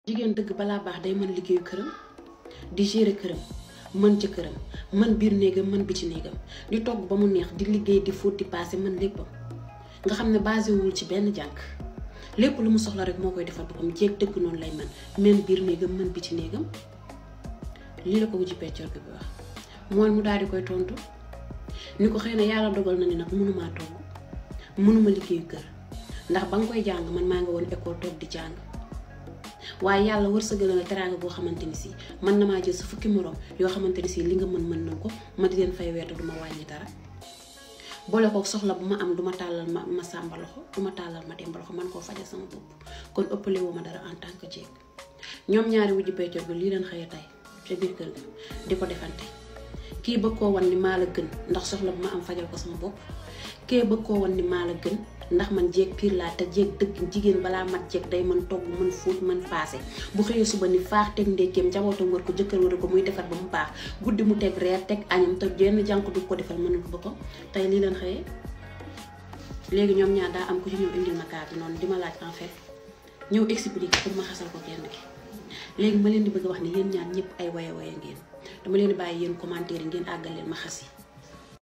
jigéen dëgg balaa baax day mën liggéeyu këram di gérer këram mën ci këram mën biir néegam mën biti néegam di togg ba mu neex di liggéey di fóot di paase mën léppam nga xam ne basé wul ci benn jànk lépp lu mu soxla rek moo koy defal boppam jéeg dëgg noonu lay mën mën biir néegam mën biti néegam lii la ko wujji peccor bi wax mooy mu daal di koy tontu ni ko xëy na yàlla dogal na ni nag mënumaa togg mënuma liggéeyu kër ndax ba nga koy jàng man maa nga woon école toog di jàng waaye yàlla wërsëgal na teraanga boo xamante ni si man na maa jël sa fukki morom yoo xamante ni si li nga mën mën nañ ko ma di leen fay weerte du ma wàññi dara boole ko soxla bu ma am du ma tàllal ma ma sàmba loxo du ma tàllal ma demba loxo man koo fajal sama bopp kon ëppale woo ma dara en tant que jeeg ñoom ñaari wujju peccor bi lii leen xëy tey ca biir kër ga di ko defante kii bëgg koo wan ni maa la gën ndax soxla bu ma am fajal ko sama bopp kee bëgg koo wan ni maa la gën ndax man jeeg piir laa te jeeg dëgg jigéen balaa mat jeeg day mën togg mën fóot mën paase bu xëyee suba ni faax teg ndékkeem njabootam war ko jëkkër war ko muy defar ba mu baax guddi mu teg reer teg añam te jenn jànk du ko defal mënul ko boppam tey lii leen xëyee léegi ñoom ñaar daa am ku ci ñëw indil ma kaa bi noonu di ma laaj en fait ñëw expliquer pour ma xasal ko kenn ki léegi ma leen di bëgg a wax ne yéen ñaar ñëpp ay waya waya ngeen dama leen di bàyyi yéen commentaire yi ngeen àggal leen ma xas yi